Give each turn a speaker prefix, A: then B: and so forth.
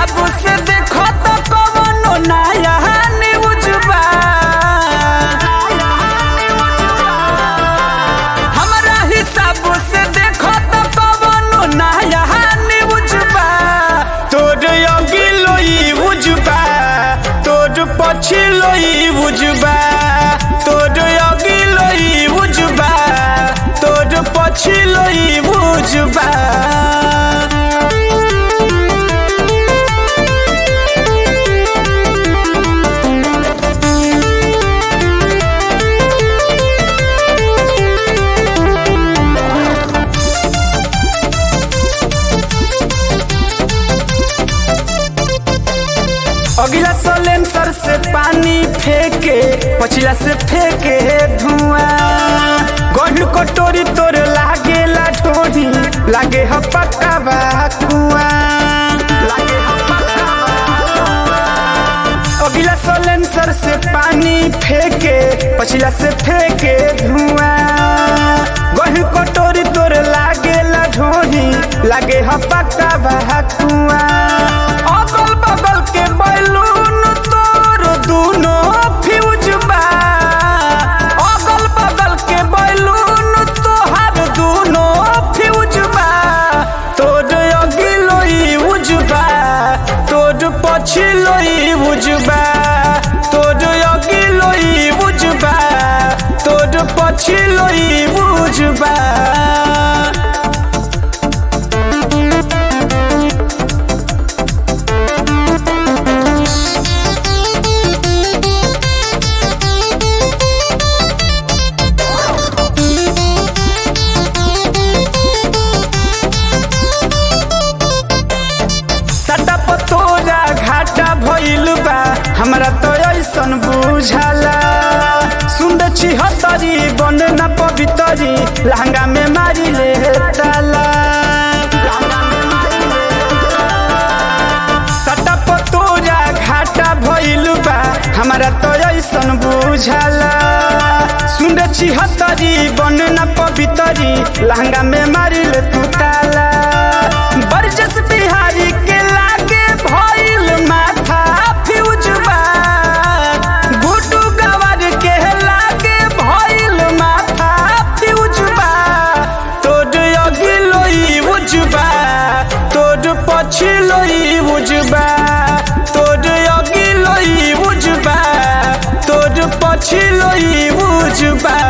A: हिसाब से देखो तो कवनो नया न्यूज बा हमरा हिसाब से देखो तो कवनो नया न्यूज बा तोर अगिलो ई बुझबा तोर पछिलो ई बुझबा तोर अगिलो ई बुझबा तोर पछिलो ई बुझबा अगला सलेंसर से पानी फेंके पछिला से फेंके धुआं गढ़ कटोरी तोर लागे ला ढोरी लागे ह पक्का बा कुआं लागे ह पक्का बा अगला सलेंसर से पानी फेंके पछिला से फेंके धुआं गढ़ कटोरी तोर लागे ला ढोरी लागे ह पक्का बा कुआं अगल बगल के बैलून तोर दूनो फ्यूज बा अगल बगल के बैलून तोहार दूनो फ्यूज बा तोर अगिलो ई उजबा तोर पछिलो ई उजबा तोर अगिलो ई उजबा तोर पछिलो ई उजबा सटा पतोरा घाटा भइल बा हमरा तो ऐसन बुझाला सुंद छिहत्तरी बन न पवितरी लहंगा में मारी ले ताला सटा पतोरा घाटा भइल बा हमरा तो ऐसन बुझाला सुंद छिहत्तरी बन न पवितरी लहंगा में मारी ले तू ताला बरजस बिहारी के लागे भइल माथा फ्यूज बा गुड्डू गवर के लागे भइल माथा फ्यूज बा तोर अगिलो ई उजबा तोर पछिलो ई उजबा तोर अगिलो ई उजबा तोर पछिलो ई उजबा